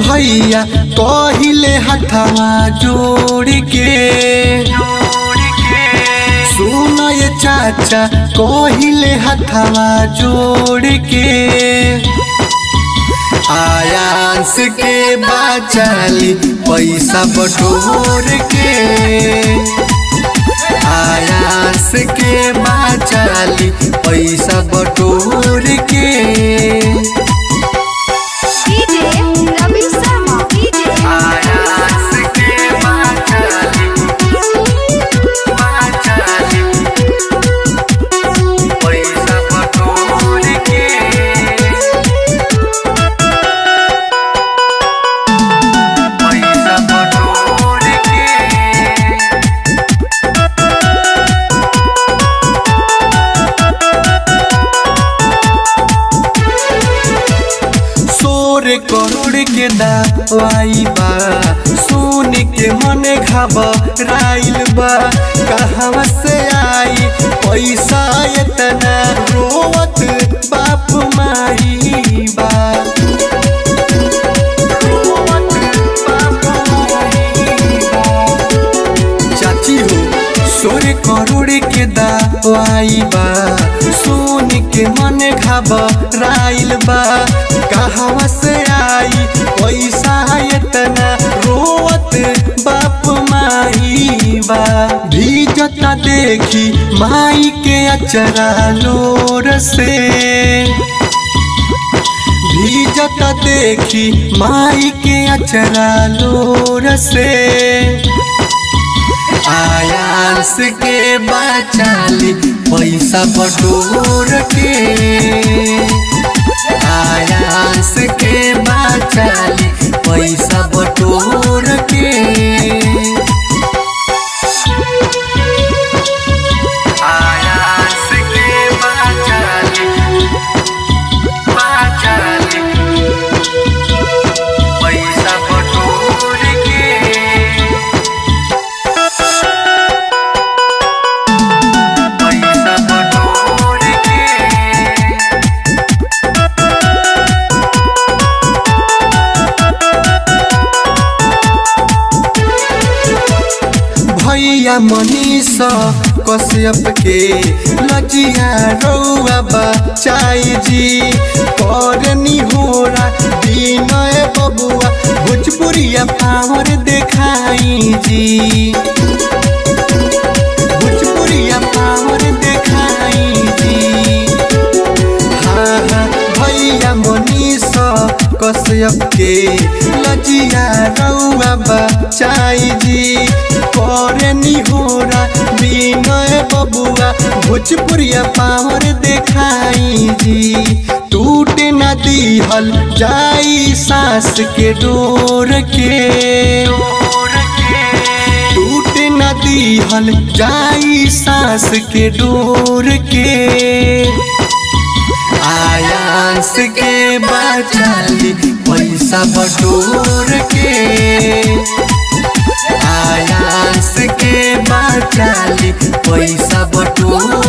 भैया कहिले हथवा जोड़ के सुन ये चाचा कहिले हथवा जोड़ के आयांस के बाचाली पैसा बटोर के आयांस के बाचाली पैसा बटोर के DJ Ravi Sharma. DJ आयांस के बाचाली बाचाली पैसा बटोर के पैसा बटोर के सोर करोड़ के दवाई बा सुन के मन घबराइल बा कहवा से आई पैसा इतना रोवत बाप माई बा रोवत बाप माई बा। चाची हो सोरे करोड़ के दवाई बा सुन के मन घबराइल बा कहवा से आई पैसा इतना रोवत बाप माई बा भीजता देखी माई के अचरा लोर से भीजता देखी माई के अचरा लोर से आयांस के बाचाली पैसा बटोर के आयांस के बाचाली पैसा बटोर के आयांस के बाचाली बाचाली पैसा बटोर के पैसा बटोर के भैया मनीष कश्यप के लजिया रौआ बचाई जी करनी होरा विनय बबुआ भोजपुरिया पावर देखाई जी भोजपुरिया पावर देखाई जी हाँ हाँ भैया मनीष कश्यप के लजिया रौआ बचाई जी करनी होरा विनय बबुआ भोजपुरिया पावर देखाई जी टूट न दिहल जाई सास के डोर के टूट न दिहल जाई सास के डोर के आयांस के बचाली पैसा बटोर के आयांस के बचाली पैसा बटोर